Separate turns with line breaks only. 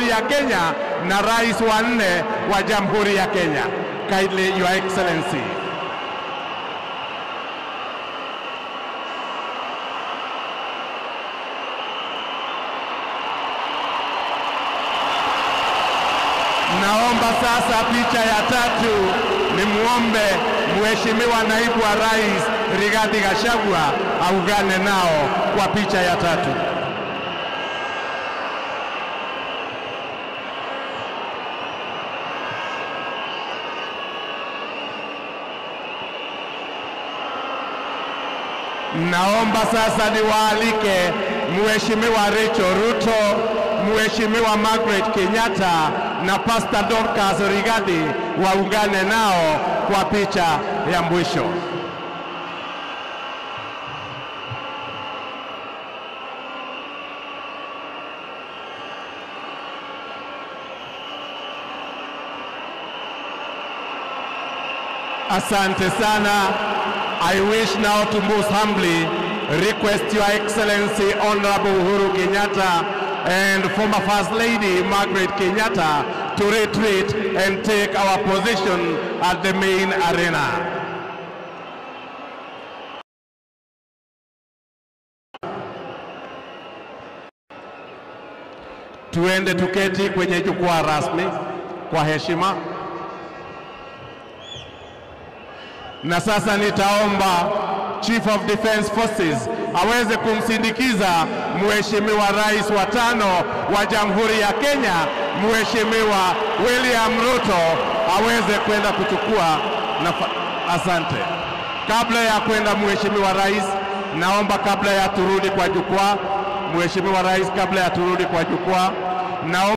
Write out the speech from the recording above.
Jamhuri ya Kenya na rais wa nne wa Jamhuri ya Kenya. Kindly, Your Excellency. Naomba sasa picha ya tatu ni muombe Mheshimiwa Naibu wa Rais Rigathi Gachagua aungane nao kwa picha ya tatu. Naomba sasa niwaalike Mheshimiwa Rachel Ruto, Mheshimiwa Margaret Kenyatta na Pastor Dorcas Rigathi waungane nao kwa picha ya mwisho. Asante sana. I wish now to most humbly request Your Excellency Honorable Uhuru Kenyatta and former First Lady Margaret Kenyatta to retreat and take our position at the main arena. Tuende tuketi kwenye jukwaa rasmi kwa heshima. Na sasa nitaomba Chief of Defence Forces aweze kumsindikiza Mheshimiwa Rais wa tano wa Jamhuri ya Kenya, Mheshimiwa William Ruto aweze kwenda kuchukua nafa... Asante. Kabla ya kwenda Mheshimiwa Rais, naomba kabla ya turudi kwa jukwaa, Mheshimiwa Rais, kabla ya turudi kwa jukwaa, naomba